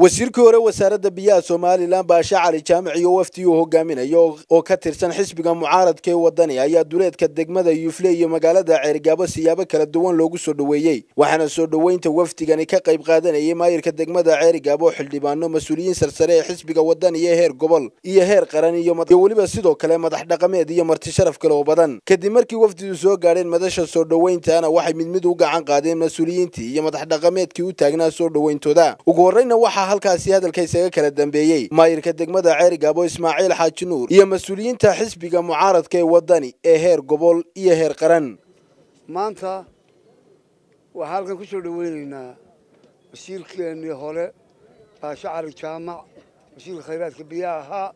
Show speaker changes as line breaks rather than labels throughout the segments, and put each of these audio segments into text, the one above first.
wasiirkii hore wasaaradda biyaha somalilan baashe cali jaamic iyo wafdi uu hogaaminayo oo ka tirsan xisbiga mucaaradka ee wadani ayaa duleedka degmada yuufle iyo magaalada ceerigaabo siyaabo kala duwan loogu soo dhoweeyey waxaana soo dhoweynta wafdigani ka qayb qaadanayay maayirka degmada ceerigaabo xildhibaano mas-uuliyiin sarsare ee xisbiga wadani ee heer gobol iyo heer qaran iyo weliba sidoo kale madax dhaqameed iyo marti sharaf kale oo badan kadib markii wafdidu soo gaadheen madasha soo dhoweyntaana waxay mid mid u gacan qaadeen mas-uuliyiintii iyo madax dhaqameedkii u taagnaa soo dhoweyntooda ugu horreyna waxaa halkaasi hadalka isaga kala dambeeyey maayirka degmada ceerigaabo ismaaciil xaaji nuur iyo mas-uuliyiinta xisbiga mucaaradka ee wadani ee heer gobol iyo heer qaran
maanta waxaa halkan ku soo dhoweynaynaa wasiirkeennii hore baashe cali jaamac wasiirka khayraadka biyaha ahaa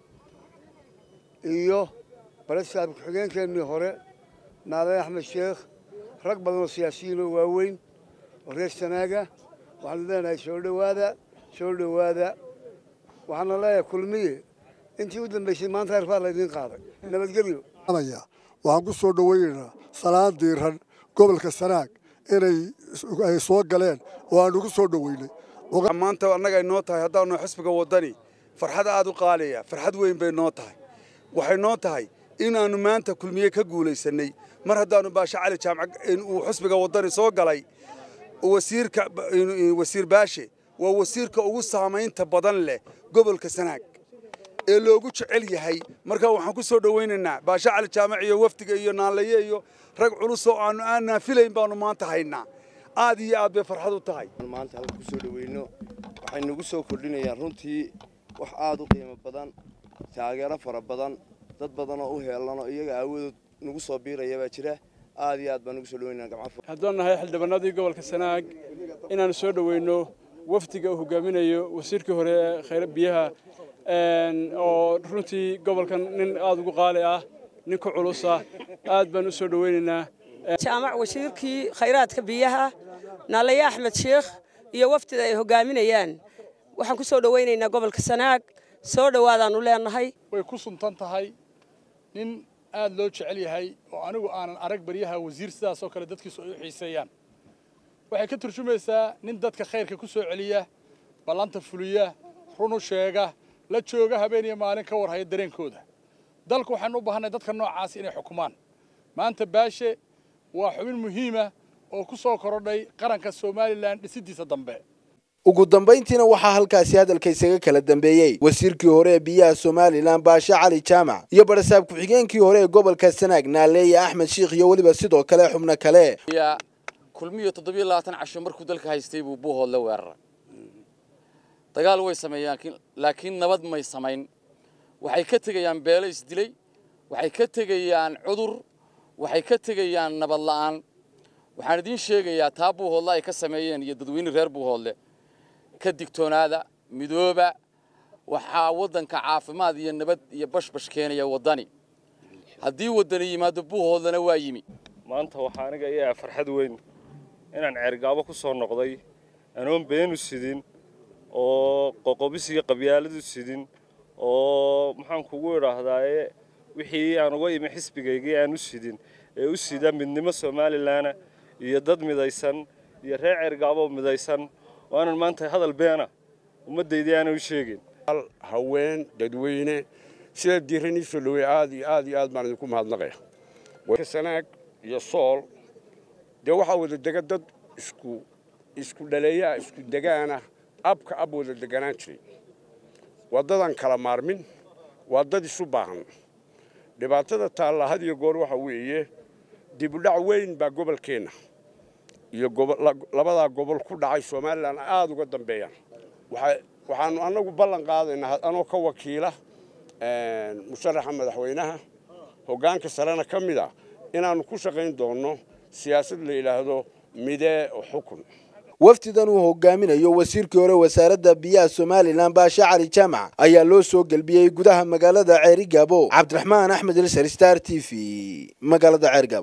iyo balesaab ku-xigeenkeennii hore naadane axmed sheekh rag badan oo siyaasiyiin oo waaweyn oo reer sanaaga waxaanu leenahay soo dhowaada soo dhowaada waxaana leeyahay kulmiye intii u dambaysay maanta heer baa laydiin qaaday nabadgelyo
waxaan ku soo dhoweynaynaa salaan diiran gobolka sanaag inay ay soo galeen oo aanu ku soo dhoweynay
maanta annaga ay noo tahay haddaanu xisbiga wadani farxad aad u qaaliya farxad weyn bay noo tahay waxay noo tahay inaannu maanta kulmiye ka guulaysanay mar haddaannu baashe cali jaamac uu xisbiga wadani soo galay wasiirka wasiir baashe waa wasiirka ugu saamaynta badan leh gobolka sanaag ee loogu jecel yahay marka waxaan ku soo dhowaynaynaa baashe cali jaamac iyo wafdiga iyo naanlaye iyo rag culus oo aanu aan naafilayn baanu maanta haynaa aad iyo aad bay farxad u tahay
maanta halka ku soo dhoweyno waxay nagu soo kordhinayaan runtii wax aad u qiimo badan taageero fara badan dad badan oo u heelano iyaga aawadood nagu soo biiraya baa jira aad iyo aad baan nagu soo dhaweynaa gamca
haddaan nahay xildhibaanadii gobolka sanaag inaanu soo dhoweyno wafdiga uu hogaaminayo wasiirkii hore ee khayra biyaha oo runtii gobolkan nin aad ugu qaali ah nin ku culus ah aad baan u soo dhoweynaynaa
jaamac wasiirkii khayraadka biyaha naalaye axmed sheekh iyo wafdida ay hogaaminayaan waxaan ku soo dhoweynaynaa gobolka sanaag soo dhowaadaannu leenahay
way ku suntan tahay nin aad loo jecel yahay oo anigu aanan arag baryaha wasiir sidaasoo kale dadkiisu ay u xiiseeyaan waxay ka turjumaysaa nin dadka khayrka ku soo celiya ballanta fuliya runu sheega la jooga habeen iyo maalin ka warhaya dareenkooda dalku waxaanu u baahanay dadka noocaas inay xukumaan maanta baashe waa xubin muhiima oo ku soo korodhay qaranka somalilan dhisiddiisa dambe
ugu dambayntiina waxaa halkaasi hadalka isaga kala dambeeyey wasiirkii hore ee biyaha somalilan baashe cali jaamac iyo barasaab ku-xigeenkii hore ee gobolka sanaag naaleeye axmed sheikh iyo weliba sidoo kale xubno kale
kulmiyo toddobiyo labaatan casho markuu dalka haystay buu buuhood la weeraray dagaal way sameeyaan laakiin nabad may samayn waxay ka tegayaan beelo isdilay waxay ka tegayaan cudur waxay ka tegayaan nabad la'aan waxaan idiin sheegayaa taa buuhoodle ay ka sameeyeen iyo dadweyne reer buuhoodle ka digtoonaada midooba waxaa waddanka caafimaad iyo nabad iyo bashbash keenaya waddani haddii waddani yimaado buuhoodlena waa yimi
maanta waxaa aniga iyaa farxad weyn inaan ceergaabo ku soo noqday anoon beenu sidin oo qoqobis iyo qabyaaladu sidin oo maxaan kugu idhaahdaaye wixii aan uga imi xisbigaygii aan u sidin ee u sida midnimo somalilanna iyo dad midaysan iyo reer ceergaaboo midaysan oo aanan maanta hadal beena ummaddaydii aanay u sheegin
haween dadweyne sida diiran ii soo dhaweey aad iyo aad iyo aad baan idinku mahadnaqaya sanaag iyo sool dee waxaa wada dega dad isku isku dhaleeyaa isku degaana abka ab wada deganaan jiray waa dadaan kala maarmin waa dad isu baahan dhibaatada taalla had iyo goor waxa weeye dibudhac weyn baa gobolkeenna iyo labadaa gobol ku dhacay somalilan aad uga dambeeyaan waxaanu annagu ballan qaadaynaa anoo ka wakiila musharaxa madaxweynaha hoggaanka sarena ka mid a inaannu ku shaqayn doonno siyaasad la yidhaahdo midee xukun
wafdidan uu hogaaminayo wasiirkii hore wasaaradda biyaha somalilan baashe cali jaamac ayaa loo soo gelbiyey gudaha magaalada ceerigaabo cabdiraxmaan axmed ilsar star t v magaalada ceerigaabo